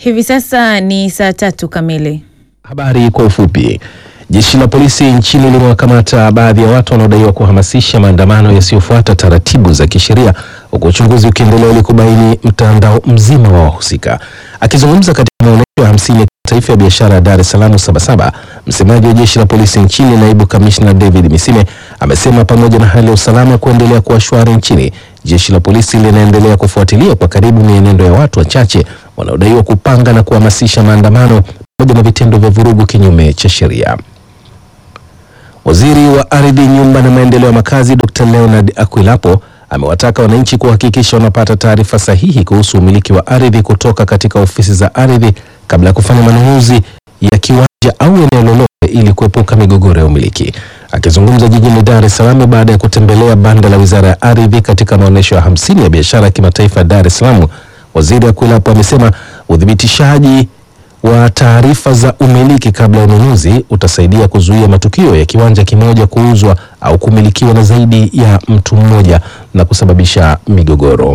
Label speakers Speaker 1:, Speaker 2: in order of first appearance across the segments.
Speaker 1: Hivi sasa ni saa tatu kamili.
Speaker 2: Habari kwa ufupi. Jeshi la polisi nchini limewakamata baadhi ya watu wanaodaiwa kuhamasisha maandamano yasiyofuata taratibu za kisheria huku uchunguzi ukiendelea ili kubaini mtandao mzima wa wahusika. Akizungumza katika maonyesho ya hamsini ya kitaifa ya biashara ya Dar es Salaam Sabasaba, msemaji wa jeshi la polisi nchini naibu kamishna David Misime amesema pamoja na hali ya usalama kuendelea kuwa shwari nchini, jeshi la polisi linaendelea kufuatilia kwa karibu mienendo ya watu wachache wanaodaiwa kupanga na kuhamasisha maandamano pamoja na vitendo vya vurugu kinyume cha sheria. Waziri wa Ardhi, Nyumba na Maendeleo ya Makazi Dr. Leonard Akwilapo amewataka wananchi kuhakikisha wanapata taarifa sahihi kuhusu umiliki wa ardhi kutoka katika ofisi za ardhi kabla ya kufanya manunuzi ya kiwanja au eneo lolote ili kuepuka migogoro ya umiliki. Akizungumza jijini Dar es Salaam baada ya kutembelea banda la Wizara ya Ardhi katika maonyesho ya hamsini ya biashara ya kimataifa ya Dar es Salaam, Waziri Akwilapo amesema uthibitishaji wa taarifa za umiliki kabla ya ununuzi utasaidia kuzuia matukio ya kiwanja kimoja kuuzwa au kumilikiwa na zaidi ya mtu mmoja na kusababisha migogoro.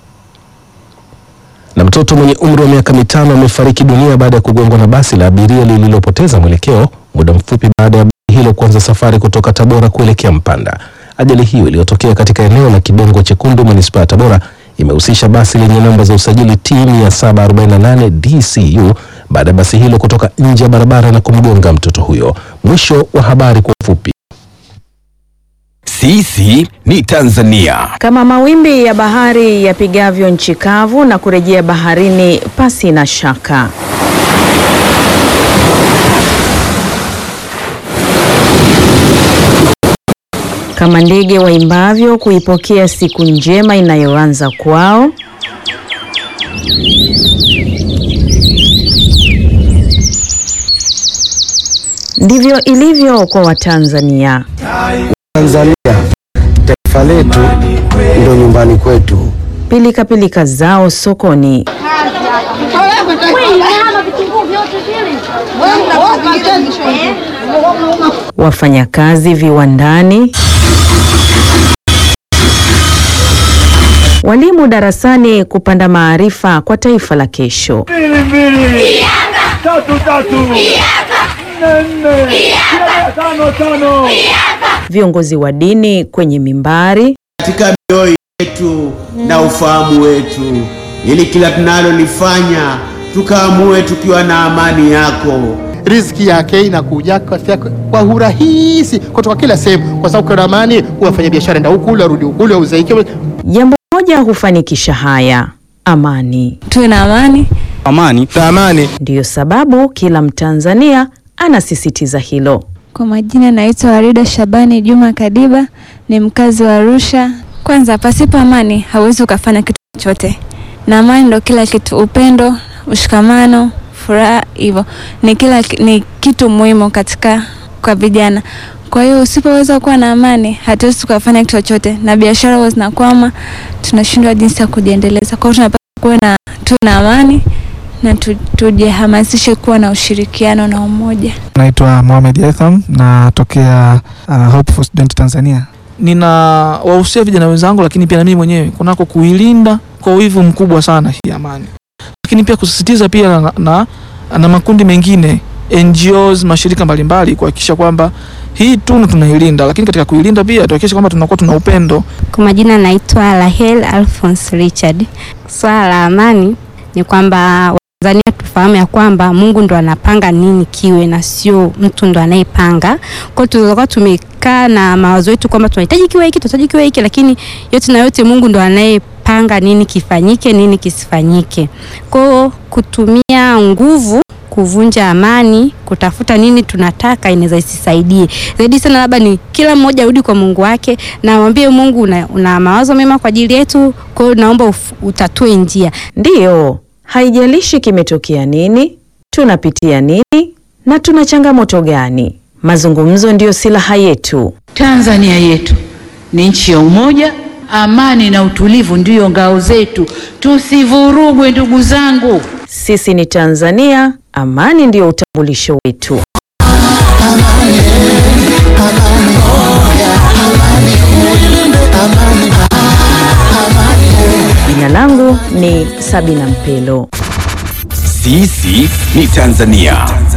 Speaker 2: Na mtoto mwenye umri wa miaka mitano amefariki dunia baada ya kugongwa na basi la abiria lililopoteza mwelekeo muda mfupi baada ya basi hilo kuanza safari kutoka Tabora kuelekea Mpanda. Ajali hiyo iliyotokea katika eneo la Kibongo Chekundu, manispaa ya Tabora imehusisha basi lenye namba za usajili T 748 DCU baada ya basi hilo kutoka nje ya barabara na kumgonga mtoto huyo. Mwisho wa habari kwa ufupi.
Speaker 3: Sisi ni Tanzania.
Speaker 1: Kama mawimbi ya bahari yapigavyo nchi kavu na kurejea baharini pasi na shaka. Kama ndege waimbavyo kuipokea siku njema inayoanza kwao. Ndivyo ilivyo kwa Watanzania.
Speaker 4: Tanzania taifa letu ndio nyumbani kwetu.
Speaker 1: Pilika pilika zao sokoni, wafanyakazi viwandani, walimu darasani kupanda maarifa kwa taifa la kesho. Viongozi wa dini kwenye mimbari,
Speaker 5: katika mioyo yetu na ufahamu wetu, ili kila tunalolifanya tukaamue tukiwa na amani yako.
Speaker 6: riziki yake inakuja katika kwa urahisi kutoka kila sehemu, kwa sababu kuna amani. Wafanya biashara enda huku ule arudi huku ule auze hiki.
Speaker 1: jambo moja hufanikisha haya: amani.
Speaker 7: tuwe na amani.
Speaker 3: Amani.
Speaker 4: Amani
Speaker 1: Ndiyo sababu kila Mtanzania anasisitiza hilo.
Speaker 7: Kwa majina naitwa Warida Shabani Juma Kadiba, ni mkazi wa Arusha. Kwanza, pasipo amani hauwezi ukafanya kitu chochote, na amani ndo kila kitu. Upendo, ushikamano, furaha, hivyo ni kila ni kitu muhimu katika kwa vijana. Kwa hiyo usipoweza kuwa na amani, hatuwezi tukafanya kitu chochote, na biashara huwa zinakwama, tunashindwa jinsi ya kujiendeleza. Kwa hiyo tunapaswa kuwe na tuwe na amani na tu- tujihamasishe kuwa na ushirikiano na umoja.
Speaker 8: Naitwa Mohamed Yatham natokea uh, Hope for Student Tanzania. Nina wahusia vijana wenzangu, lakini pia na mimi mwenyewe kunako kuilinda kwa wivu mkubwa sana hii amani, lakini pia kusisitiza pia na, na, na makundi mengine NGOs, mashirika mbalimbali kuhakikisha kwamba hii tunu tunailinda, lakini katika kuilinda pia tuhakikishe kwamba tunakuwa tuna upendo.
Speaker 9: Kwa majina naitwa Rahel Alphonse Richard. Swala la amani ni kwamba Watanzania tufahamu ya kwamba Mungu ndo anapanga nini kiwe na sio mtu ndo anayepanga. Kwa hiyo tulikuwa tumekaa na mawazo yetu kwamba tunahitaji kiwe hiki, tunahitaji kiwe hiki, lakini yote na yote Mungu ndo anayepanga nini kifanyike, nini kisifanyike. Kwa hiyo kutumia nguvu kuvunja amani, kutafuta nini tunataka, inaweza isisaidie zaidi sana. Labda ni kila mmoja arudi kwa Mungu wake na mwambie Mungu, una, una mawazo mema kwa ajili yetu, kwa hiyo naomba uf- utatue njia.
Speaker 1: Ndiyo, haijalishi kimetokea nini, tunapitia nini na tuna changamoto gani. Mazungumzo ndiyo silaha yetu.
Speaker 10: Tanzania yetu ni nchi ya umoja, amani na utulivu ndiyo ngao zetu. Tusivurugwe ndugu zangu.
Speaker 1: Sisi ni Tanzania, amani ndiyo utambulisho wetu. Jina langu ni Sabina Mpelo.
Speaker 3: Sisi ni Tanzania.